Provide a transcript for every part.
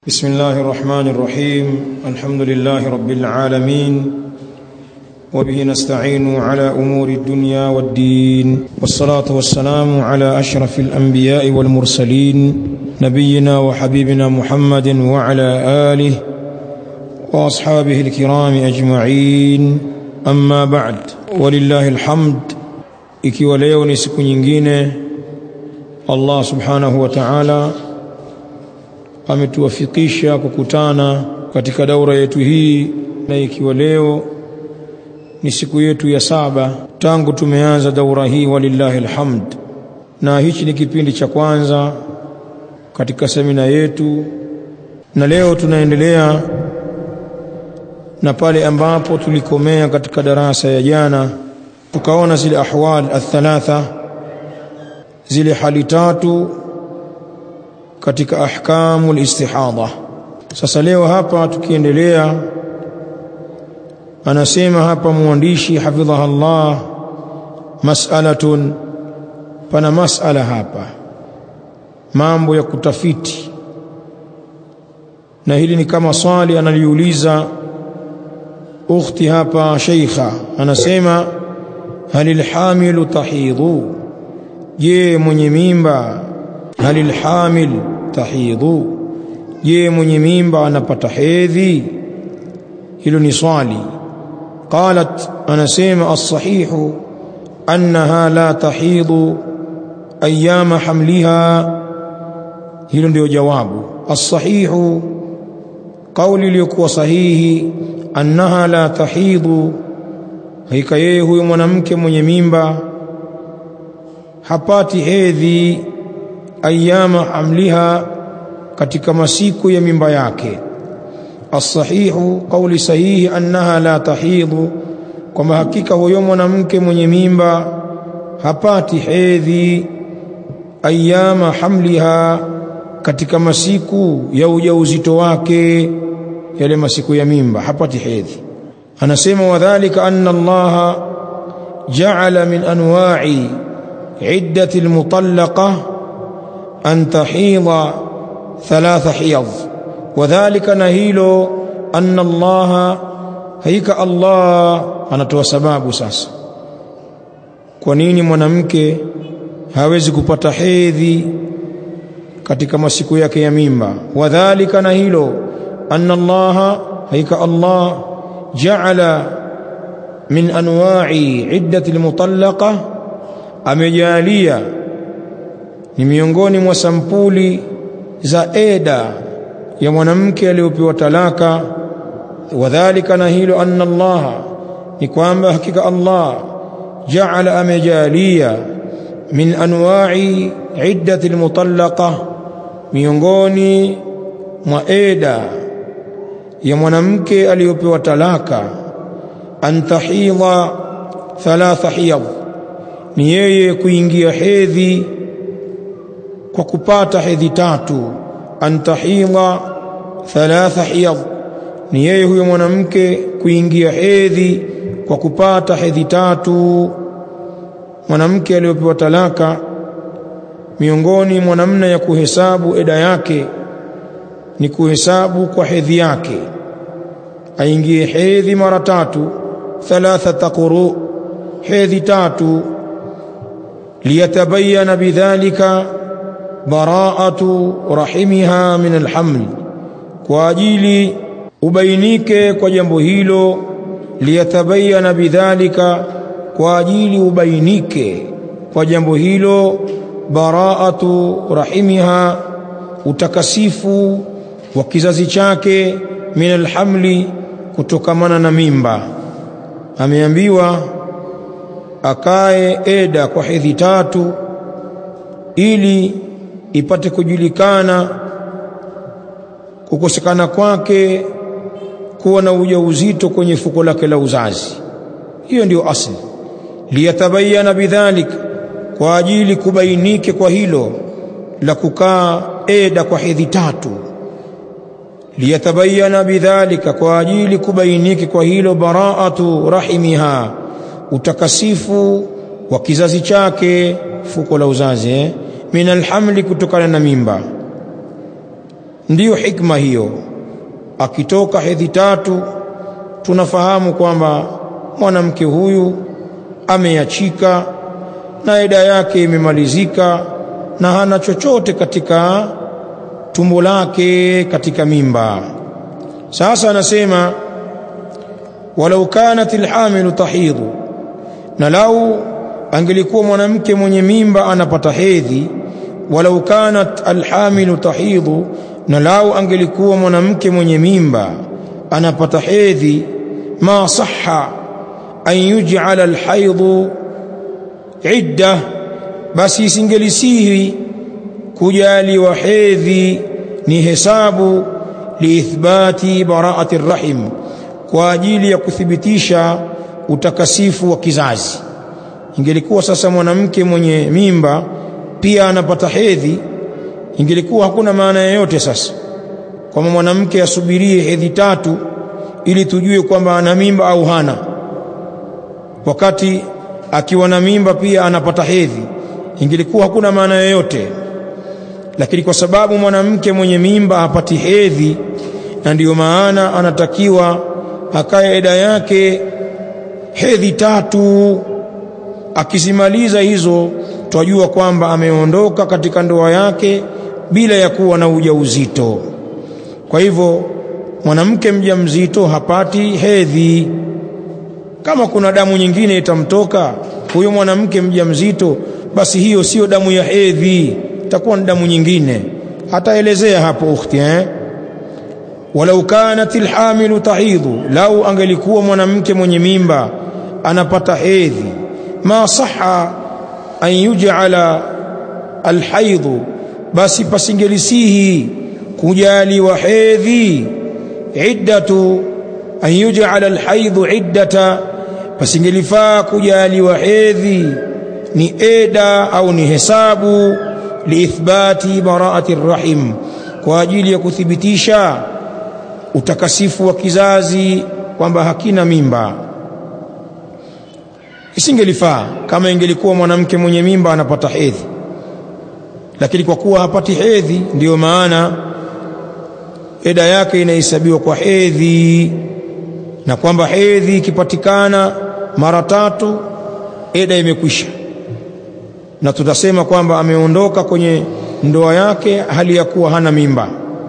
بسم الله الرحمن الرحيم الحمد لله رب العالمين وبه نستعين على امور الدنيا والدين والصلاه والسلام على اشرف الانبياء والمرسلين نبينا وحبيبنا محمد وعلى اله واصحابه الكرام اجمعين اما بعد ولله الحمد ikiwa leo ni siku nyingine Allah subhanahu wa ta'ala ametuwafikisha kukutana katika daura yetu hii na ikiwa leo ni siku yetu ya saba tangu tumeanza daura hii walillahi alhamd na hichi ni kipindi cha kwanza katika semina yetu na leo tunaendelea na pale ambapo tulikomea katika darasa ya jana tukaona zile ahwal athalatha zile hali tatu katika ahkamu istihadha sasa leo hapa tukiendelea anasema hapa mwandishi hafidhaha Allah mas'alatun pana mas'ala hapa mambo ya kutafiti na hili ni kama swali analiuliza ukhti hapa sheikha anasema halil hamilu tahidhu je mwenye mimba halil hamil tahidhu je mwenye mimba anapata hedhi hilo ni swali qalat anasema as-sahihu annaha la tahidhu ayyama hamliha hilo ndio jawabu as-sahihu kauli iliyokuwa sahihi annaha la tahidhu hakika yeye huyo mwanamke mwenye mimba hapati hedhi ayyama hamliha katika masiku ya mimba yake as-sahihu kauli sahihi annaha la tahidhu kwamba hakika huyo mwanamke mwenye mimba hapati hedhi ayyama hamliha katika masiku ya ujauzito wake yale masiku ya mimba hapati hedhi anasema wadhālika anna Allah ja'ala min anwa'i iddati al-mutallaqah an tahidha thalatha hiyadh wadhālika na hilo anna Allah haika Allah anatoa sababu sasa kwa nini mwanamke hawezi kupata hedhi katika masiku yake ya mimba wadhālika na hilo anna Allah haika Allah ja'ala min anwa'i iddati almutallaqa amejalia ni miongoni mwa sampuli za eda ya mwanamke aliyopewa talaka wadhālika na hilo anna Allah ni kwamba hakika Allah ja'ala amejalia min anwa'i iddati almutallaqa miongoni mwa eda ya mwanamke aliyopewa talaka antahidha thalatha hiyadh ni yeye kuingia hedhi kwa kupata hedhi tatu antahidha thalatha hiyadh ni yeye huyo mwanamke kuingia hedhi kwa kupata hedhi tatu mwanamke aliyopewa talaka miongoni mwa namna ya kuhesabu eda yake ni kuhesabu kwa hedhi yake aingie hedhi mara tatu thalathata quru hedhi tatu liyatabayana bidhalika bara'atu rahimiha min alhaml kwa ajili ubainike kwa jambo hilo liyatabayana bidhalika kwa ajili ubainike kwa jambo hilo bara'atu rahimiha utakasifu wa kizazi chake min alhamli kutokamana na mimba ameambiwa akae eda kwa hedhi tatu ili ipate kujulikana kukosekana kwake kuwa na ujauzito kwenye fuko lake la uzazi hiyo ndiyo asli liyatabayana bidhalika kwa ajili kubainike kwa hilo la kukaa eda kwa hedhi tatu liyatabayana bidhalika kwa ajili kubainike kwa hilo bara'atu rahimiha utakasifu wa kizazi chake fuko la uzazi eh? min alhamli kutokana na mimba ndiyo hikma hiyo akitoka hedhi tatu tunafahamu kwamba mwanamke huyu ameachika na eda yake imemalizika na hana chochote katika tumbo lake katika mimba sasa anasema walau kanat alhamilu tahidhu na lau angelikuwa mwanamke mwenye mimba anapata hedhi walau kanat alhamilu tahidhu na lau angelikuwa mwanamke mwenye mimba anapata hedhi ma sahha an yuj'ala alhaidhu idda basi isingelisihi kujaliwa hedhi ni hesabu liithbati baraati rahim kwa ajili ya kuthibitisha utakasifu wa kizazi ingelikuwa sasa mwanamke mwenye mimba pia anapata hedhi ingelikuwa hakuna maana yoyote sasa kwamba mwanamke asubirie hedhi tatu ili tujue kwamba ana mimba au hana wakati akiwa na mimba pia anapata hedhi ingelikuwa hakuna maana yoyote lakini kwa sababu mwanamke mwenye mimba hapati hedhi na ndiyo maana anatakiwa akae eda yake hedhi tatu akizimaliza hizo twajua kwamba ameondoka katika ndoa yake bila ya kuwa na ujauzito kwa hivyo mwanamke mjamzito hapati hedhi kama kuna damu nyingine itamtoka huyo mwanamke mjamzito basi hiyo sio damu ya hedhi itakuwa ni damu nyingine hataelezea hapo ukhti eh walau kanat alhamilu tahidhu lau angelikuwa mwanamke mwenye mimba anapata hedhi ma saha an yuj'ala alhaidhu basi pasingelisihi kujaliwa hedhi iddatu an yuj'ala alhaidhu iddata pasingelifaa kujaliwa hedhi ni eda au ni hesabu liithbati baraati rahim kwa ajili ya kuthibitisha utakasifu wa kizazi kwamba hakina mimba isingelifaa kama ingelikuwa mwanamke mwenye mimba anapata hedhi lakini kwa kuwa hapati hedhi ndiyo maana eda yake inahesabiwa kwa hedhi na kwamba hedhi ikipatikana mara tatu eda imekwisha na tutasema kwamba ameondoka kwenye ndoa yake hali ya kuwa hana mimba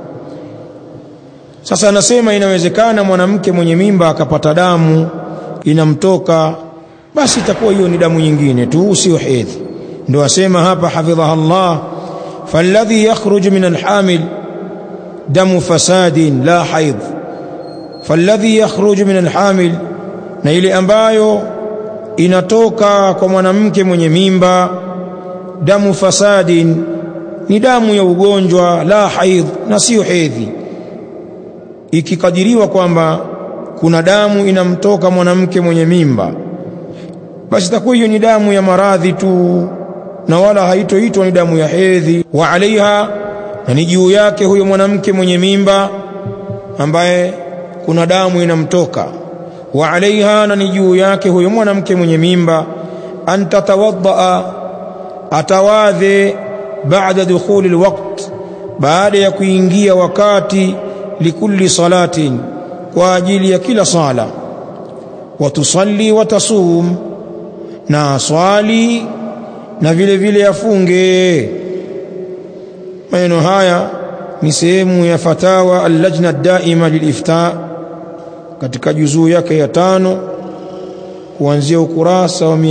sasa anasema inawezekana mwanamke mwenye mimba akapata damu inamtoka basi itakuwa hiyo ni damu nyingine tu sio hedhi ndio asema hapa hafidhaha Allah falladhi yakhruju min alhamil damu fasadin la haidh falladhi yakhruju min alhamil na ile ambayo inatoka kwa mwanamke mwenye mimba damu fasadin ni damu ya ugonjwa la haidh na sio hedhi ikikadiriwa kwamba kuna damu inamtoka mwanamke mwenye mimba basi itakuwa hiyo ni damu ya maradhi tu na wala haitoitwa ni damu ya hedhi wa alaiha na ni juu yake huyo mwanamke mwenye mimba ambaye kuna damu inamtoka wa alaiha na ni juu yake huyo mwanamke mwenye mimba an tatawaddaa atawadhe baada dukhuli alwaqt baada ya kuingia wakati likulli salatin kwa ajili ya kila sala watusalli watasum na swali na vile vile afunge maneno haya ni sehemu ya fatawa allajna daima lilifta katika juzuu yake ya tano kuanzia ukurasa wa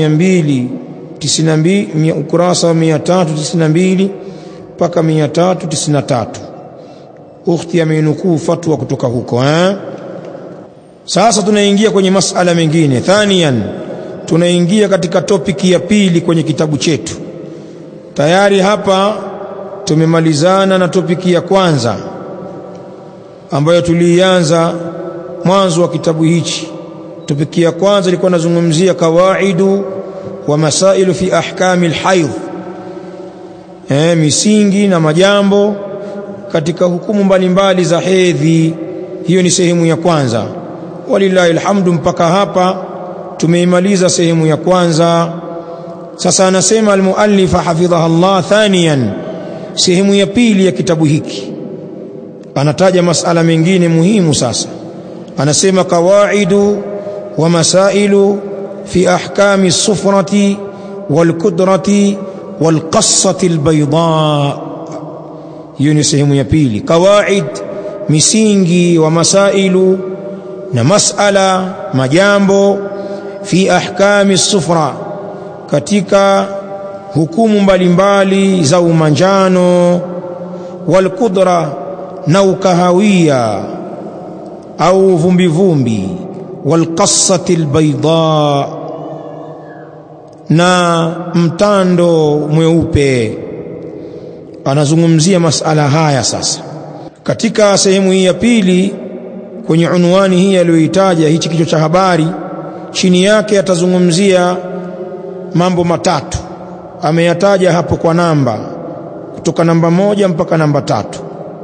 292 ukurasa wa 392 mpaka 393 ukhti ameinukuu fatwa kutoka huko eh? sasa tunaingia kwenye masala mengine thanian tunaingia katika topiki ya pili kwenye kitabu chetu tayari hapa tumemalizana na topiki ya kwanza ambayo tuliianza mwanzo wa kitabu hichi topiki ya kwanza ilikuwa nazungumzia kawaidu wa masailu fi ahkami alhaidh eh, misingi na majambo katika hukumu mbalimbali za hedhi hiyo ni sehemu ya kwanza walillahi alhamdu mpaka hapa tumeimaliza sehemu ya kwanza sasa anasema almuallifa hafidhaha Allah thaniyan sehemu ya pili ya kitabu hiki anataja masala mengine muhimu sasa anasema qawaidu wa masailu fi ahkami sufrati walkudrati walqassati albayda hiyo ni sehemu ya pili qawaid misingi wa masailu na masala majambo fi ahkami sufra katika hukumu mbalimbali za umanjano walqudra na ukahawia au vumbivumbi walqassati albayda na mtando mweupe anazungumzia masala haya sasa katika sehemu hii ya pili kwenye unwani hii aliyoitaja hichi kichwa cha habari chini yake atazungumzia mambo matatu ameyataja hapo kwa namba kutoka namba moja mpaka namba tatu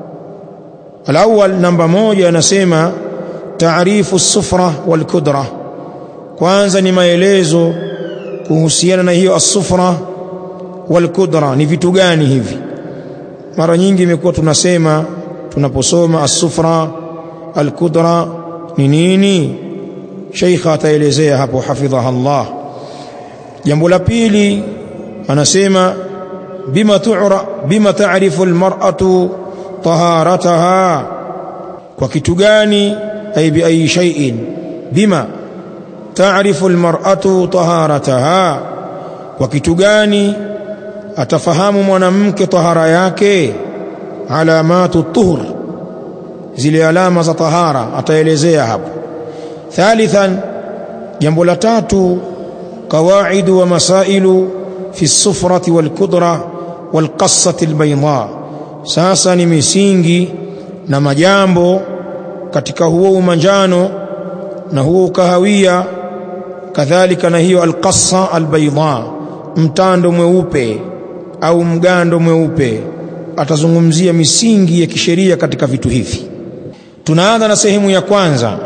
alawal namba moja anasema taarifu sufra wal kudra kwanza ni maelezo kuhusiana na hiyo asufra wal kudra ni vitu gani hivi mara nyingi imekuwa tunasema tunaposoma asufra al kudra ni nini sheikha ataelezea hapo hafidhaha Allah jambo la pili anasema bima tu'ra bima ta'rifu almar'atu taharataha kwa kitu gani ay bi ayi shay'in bima ta'rifu almar'atu taharataha kwa kitu gani atafahamu mwanamke tahara yake alamatu tuhur zile alama za tahara ataelezea hapo thalithan jambo la tatu قواعد ومسائل في الصفرة والكدرة والقصة البيضاء sasa ni misingi na majambo katika huo umanjano na huo ukahawia kadhalika na hiyo alqassa albayda mtando mweupe au mgando mweupe atazungumzia misingi ya kisheria katika vitu hivi tunaanza na sehemu ya kwanza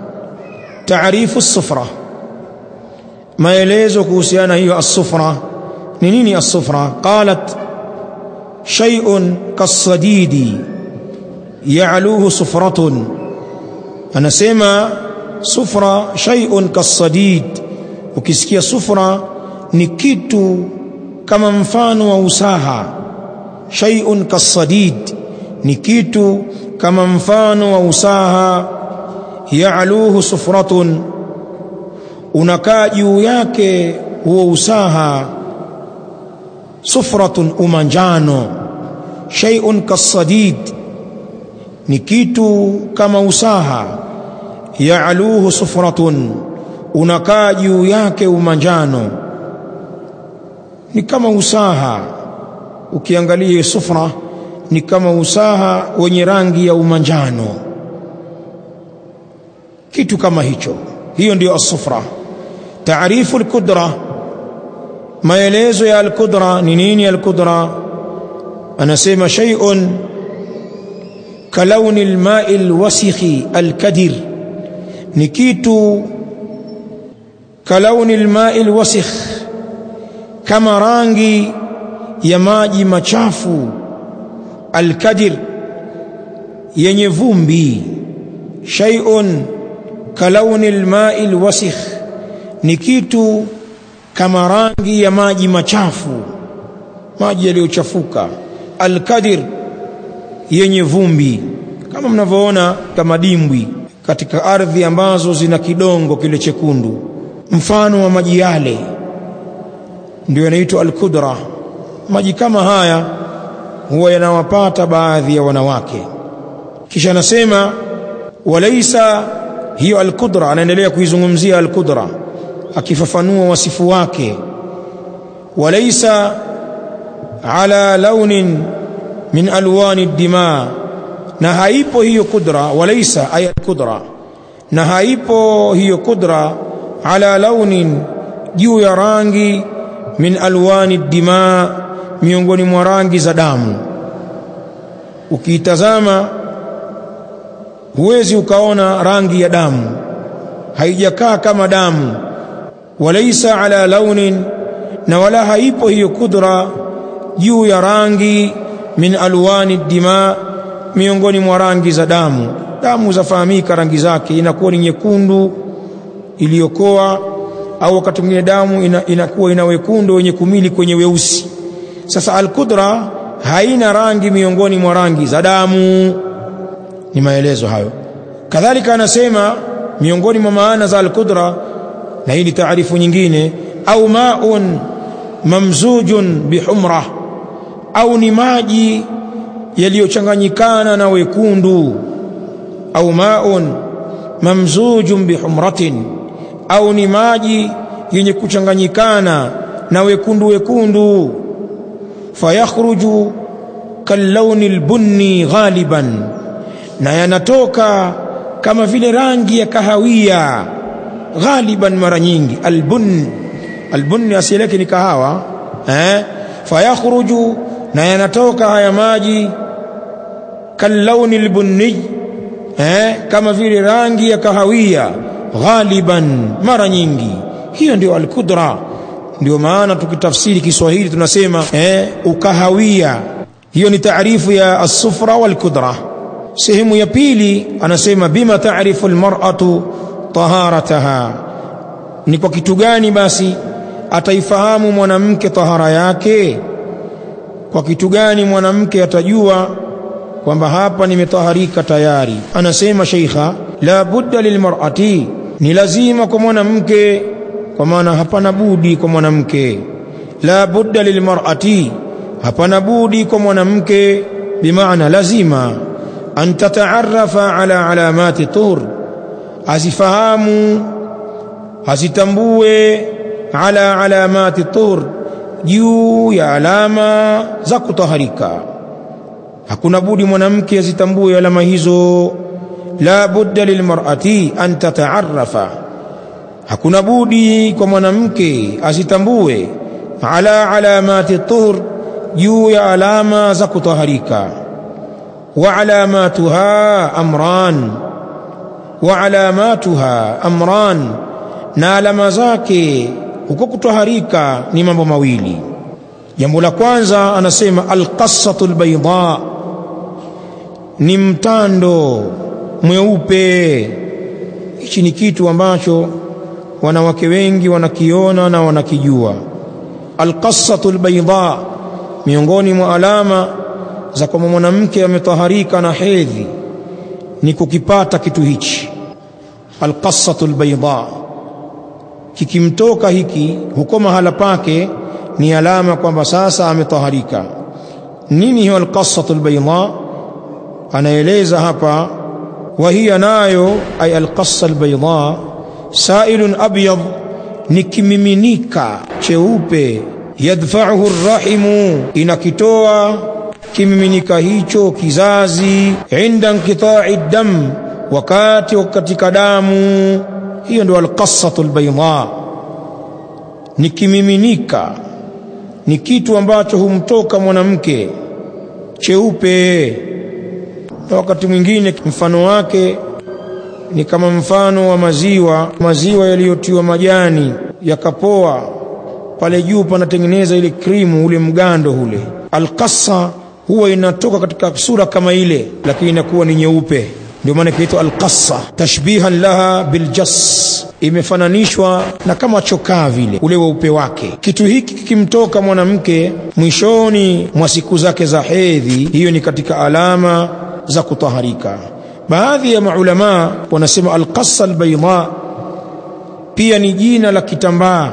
taarifu sufra maelezo kuhusiana hiyo as-sufra ni nini as-sufra qalat shay'un kasadidi ya'luhu sufratun anasema sufra shay'un kasadid ukisikia sufra ni kitu kama mfano wa usaha shay'un kasadid ni kitu kama mfano wa usaha ya'luhu sufratun unakaa juu yake huo usaha sufratun umanjano shay'un kasadid ni kitu kama usaha ya'luhu sufratun unakaa juu yake umanjano ni kama usaha ukiangalia sufra ni kama usaha wenye rangi ya umanjano kitu kama hicho hiyo ndio as-sufra taarifu al-kudra maelezo ya al-kudra ni nini al-kudra anasema shay'un kalauni al-ma'i al-wasikhi al-kadir ni kitu kalauni al-ma'i al-wasikh kama rangi ya maji machafu al-kadir yenye vumbi shay'un kalauni al-ma'i al-wasikh ni kitu kama rangi ya maji machafu maji yaliyochafuka alkadir yenye vumbi kama mnavyoona kama dimbwi katika ardhi ambazo zina kidongo kile chekundu mfano wa maji yale ndio yanaitwa alkudra maji kama haya huwa yanawapata baadhi ya wanawake kisha anasema walaisa hiyo alkudra anaendelea kuizungumzia alkudra akifafanua wasifu wake walaisa ala launin min alwani dima na haipo hiyo kudra walaisa ay alkudra na haipo hiyo kudra ala launin juu ya rangi min alwani dima miongoni mwa rangi za damu ukiitazama huwezi ukaona rangi ya damu haijakaa kama damu walaisa ala launin na wala haipo hiyo kudra juu ya rangi min alwani dima miongoni mwa rangi za damu damu zafahamika rangi zake inakuwa ni nyekundu iliyokoa au wakati mwingine damu ina, inakuwa ina wekundu wenye kumili kwenye weusi sasa alqudra haina rangi miongoni mwa rangi za damu ni maelezo hayo kadhalika anasema miongoni mwa maana za alqudra na hii ni taarifu nyingine au maun mamzujun bihumra au ni maji yaliyochanganyikana na wekundu au maun mamzujun bihumratin au ni maji yenye kuchanganyikana na wekundu wekundu fayakhruju kallauni albunni ghaliban na yanatoka kama vile rangi ya kahawia ghaliban mara nyingi albun albunni asili yake ni kahawa eh fayakhruju na yanatoka haya maji kallauni albunni eh kama vile rangi ya kahawia ghaliban mara nyingi hiyo ndio alqudra ndio maana tukitafsiri Kiswahili tunasema eh ukahawia hiyo ni taarifu ya as-sufra wal-kudra sehemu ya pili anasema bima taarifu almar'atu taharataha ni kwa kitu gani basi ataifahamu mwanamke tahara yake kwa kitu gani mwanamke atajua kwamba hapa nimetaharika tayari anasema sheikha la budda lilmar'ati ni lazima kwa mwanamke kwa maana hapana budi kwa mwanamke la budda lilmar'ati hapana budi kwa mwanamke bimaana lazima an tataarafa ala alamati tuhur azifahamu azitambue ala alamati tuhur juu ya alama za kutaharika hakuna budi mwanamke azitambue alama hizo la budda lilmar'ati an tataarafa hakuna budi kwa mwanamke azitambue ala alamati tuhur juu ya alama za kutaharika wa alamatuha amran wa alamatuha amran na alama zake huko kutaharika ni mambo mawili jambo la kwanza anasema alqassatu albayda ni mtando mweupe hichi ni kitu ambacho wanawake wengi wanakiona na wanakijua alqassatu albayda miongoni mwa alama za kwamba mwanamke ametaharika na hedhi ni kukipata kitu hichi alqassatu albayda kikimtoka hiki huko mahala pake ni alama kwamba sasa ametaharika nini hiyo alqassatu albayda anaeleza hapa وهي nayo ay alqassa albayda sailun abyad ni kimiminika cheupe yadfa'uhu arrahimu inakitoa kimiminika hicho kizazi inda inqita'i dam wakati katika damu hiyo ndio alqassatu albayda ni kimiminika ni kitu ambacho humtoka mwanamke cheupe na wakati mwingine mfano wake ni kama mfano wa maziwa maziwa yaliyotiwa majani yakapoa pale juu panatengeneza ile krimu ule mgando ule alqassa huwa inatoka katika sura kama ile lakini inakuwa ni nyeupe ndio maana inaitwa alqassa tashbihan laha biljas imefananishwa na kama chokaa vile ule weupe wake kitu hiki kikimtoka mwanamke mwishoni mwa siku zake za hedhi hiyo ni katika alama za kutaharika baadhi ya maulama wanasema alqassa albayda pia ni jina la kitambaa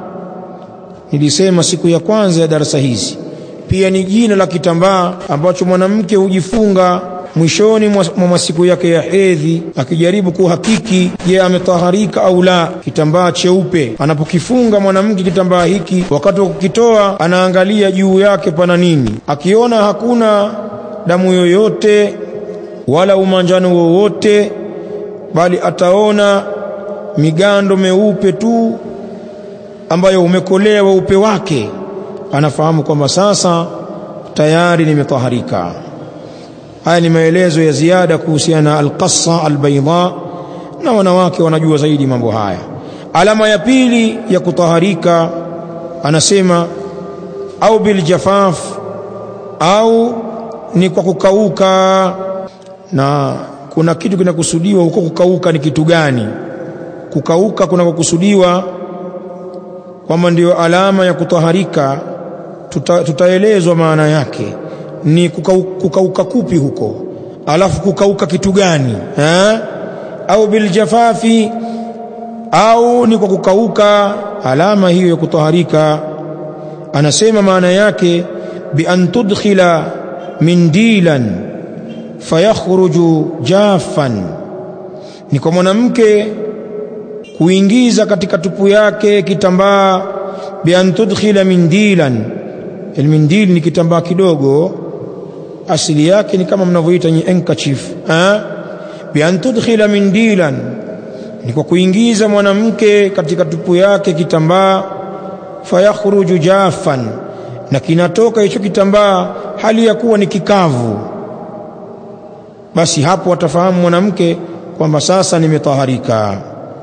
nilisema siku ya kwanza ya darasa hizi pia ni jina la kitambaa ambacho mwanamke hujifunga mwishoni mwa masiku yake ya hedhi akijaribu kuhakiki je ametaharika au la kitambaa cheupe anapokifunga mwanamke kitambaa hiki wakati wa kukitoa anaangalia juu yake pana nini akiona hakuna damu yoyote wala umanjano wowote bali ataona migando meupe tu ambayo umekolea weupe wake anafahamu kwamba sasa tayari nimetaharika haya ni maelezo ya ziada kuhusiana na alqassa albayda na wanawake wanajua zaidi mambo haya alama ya pili ya kutaharika anasema au biljafaf au ni kwa kukauka na kuna kitu kinakusudiwa huko kukauka ni kitu gani kukauka kunakokusudiwa kwamba ndio alama ya kutaharika tuta, tutaelezwa maana yake ni kukau, kukauka kupi huko alafu kukauka kitu gani ha? au biljafafi au ni kwa kukauka alama hiyo ya kutaharika anasema maana yake bi an tudkhila mindilan fayakhruju jaffan ni kwa mwanamke kuingiza katika tupu yake kitambaa bi an tudkhila mindilan almindil ni kitambaa kidogo asili yake ni kama mnavyoita ni handkerchief eh bi an tudkhila mindilan ni kwa kuingiza mwanamke katika tupu yake kitambaa fayakhruju jaffan na kinatoka hicho kitambaa hali ya kuwa ni kikavu basi hapo watafahamu mwanamke kwamba sasa nimetaharika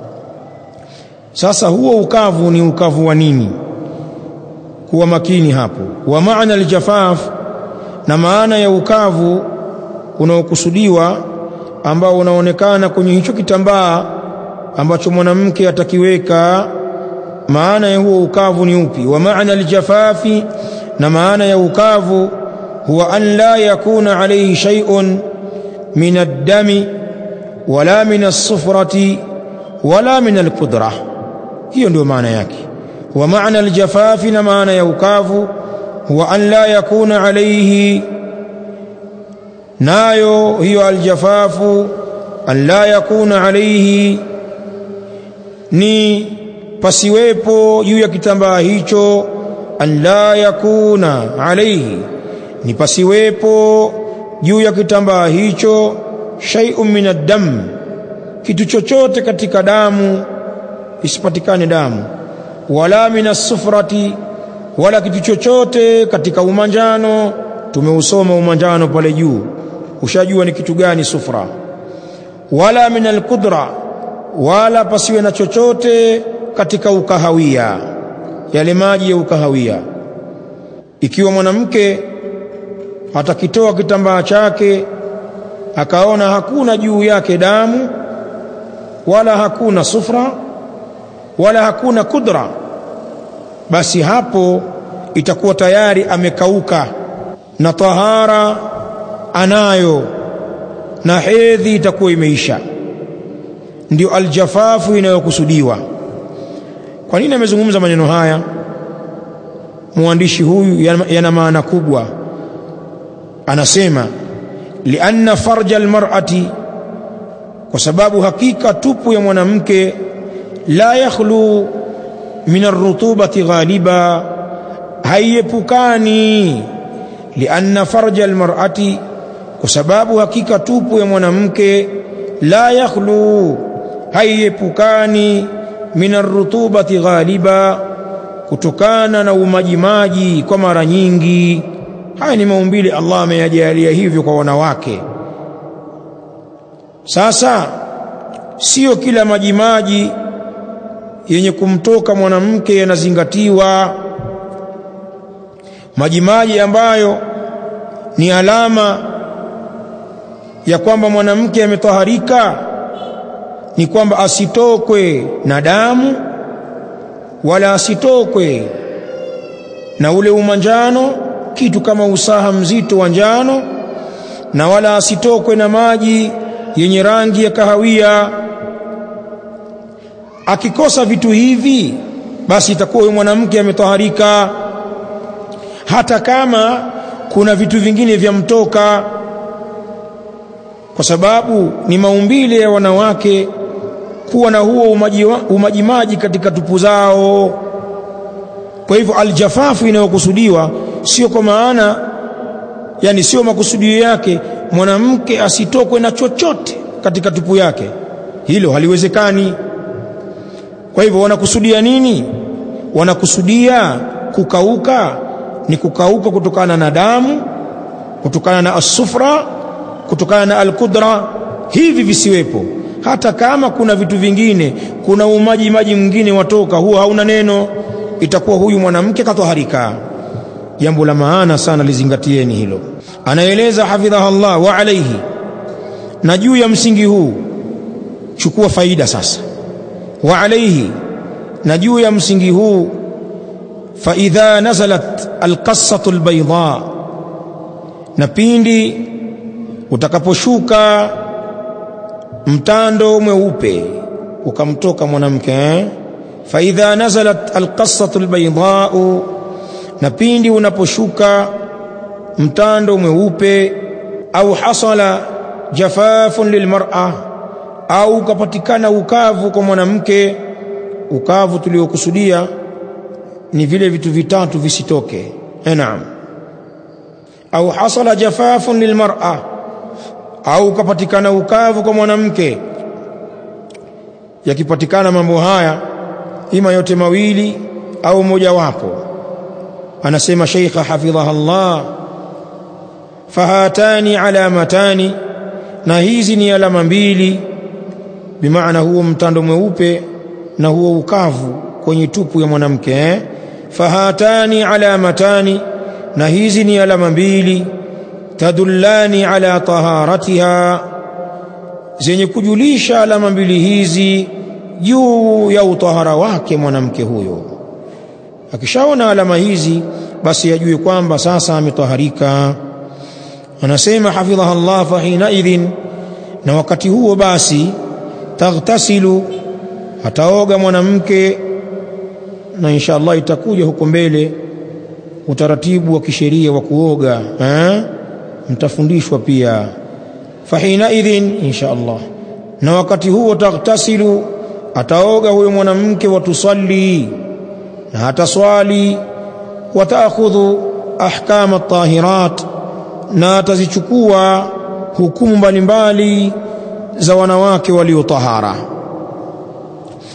sasa huo ukavu ni ukavu wa nini kuwa makini hapo wa maana aljafaf na maana ya ukavu unaokusudiwa ambao unaonekana kwenye hicho kitambaa ambacho mwanamke atakiweka maana ya huo ukavu ni upi wa maana aljafafi na maana ya ukavu huwa an la yakuna alayhi shay'un min ad-dami wala min as-sufrati wala min al-qudra hiyo ndio maana yake wa maana aljafafi na maana ya ukavu huwa an la yakuna alayhi nayo hiyo aljafafu an la yakuna alayhi ni pasiwepo juu ya kitambaa hicho an la yakuna alayhi ni pasiwepo juu ya kitambaa hicho shay'un min ad-dam kitu chochote katika damu isipatikane damu wala min as-sufrati wala kitu chochote katika umanjano tumeusoma umanjano pale juu ushajua ni kitu gani sufra wala min al-qudra wala pasiwe na chochote katika ukahawia yale maji ya ukahawia ikiwa mwanamke atakitoa kitambaa chake akaona hakuna juu yake damu wala hakuna sufra wala hakuna kudra basi hapo itakuwa tayari amekauka na tahara anayo na hedhi itakuwa imeisha ndio aljafafu inayokusudiwa kwa nini amezungumza maneno haya mwandishi huyu yana maana kubwa anasema lianna farja almar'ati kwa sababu hakika tupu ya mwanamke la yakhlu min arrutubati ghaliba haiepukani lianna farja almar'ati kwa sababu hakika tupu ya mwanamke la yakhlu haiepukani min arrutubati ghaliba kutokana na umajimaji kwa mara nyingi haya ni maumbile Allah ameyajalia hivyo kwa wanawake sasa sio kila majimaji yenye kumtoka mwanamke yanazingatiwa majimaji ambayo ni alama ya kwamba mwanamke ametaharika ni kwamba asitokwe na damu wala asitokwe na ule umanjano kitu kama usaha mzito wa njano na wala asitokwe na maji yenye rangi ya kahawia akikosa vitu hivi basi itakuwa huyo mwanamke ametaharika hata kama kuna vitu vingine vya mtoka kwa sababu ni maumbile ya wanawake kuwa na huo umaji, umajimaji katika tupu zao kwa hivyo aljafafu inayokusudiwa sio kwa maana yani sio makusudio yake mwanamke asitokwe na chochote katika tupu yake hilo haliwezekani kwa hivyo wanakusudia nini wanakusudia kukauka ni kukauka kutokana na damu kutokana na asufra kutokana na alqudra hivi visiwepo hata kama kuna vitu vingine kuna umaji maji mwingine watoka huo hauna neno itakuwa huyu mwanamke katoharika jambo la maana sana lizingatieni hilo anaeleza hafidhaha Allah wa alayhi na juu ya msingi huu chukua faida sasa wa alayhi na juu ya msingi huu fa idha nazalat alqassatu albayda na pindi utakaposhuka mtando mweupe ukamtoka mwanamke eh? fa idha nazalat alqassatu albayda na pindi unaposhuka mtando mweupe au hasala jafafun lilmar'a au ukapatikana ukavu kwa mwanamke ukavu tuliokusudia ni vile vitu vitatu visitoke naam au hasala jafafun lilmar'a au ukapatikana ukavu kwa mwanamke yakipatikana mambo haya ima yote mawili au mojawapo anasema sheikha hafidhaha Allah fahatani alamatani na hizi ni alama mbili bimaana huo mtando mweupe na huo ukavu kwenye tupu ya mwanamke eh? fahatani alamatani na hizi ni alama mbili tadullani ala taharatiha zenye kujulisha alama mbili hizi juu ya utahara wake mwanamke huyo akishaona alama hizi basi ajue kwamba sasa ametaharika anasema hafidhaha Allah fa hina idhin na wakati huo basi taghtasilu ataoga mwanamke na insha Allah itakuja huko mbele utaratibu wa kisheria wa kuoga eh? mtafundishwa pia fahina idhin insha Allah na wakati huo taghtasilu ataoga huyo mwanamke watusalli na ataswali wataakhudhu ahkama at-tahirat na atazichukua hukumu mbalimbali za wanawake waliotahara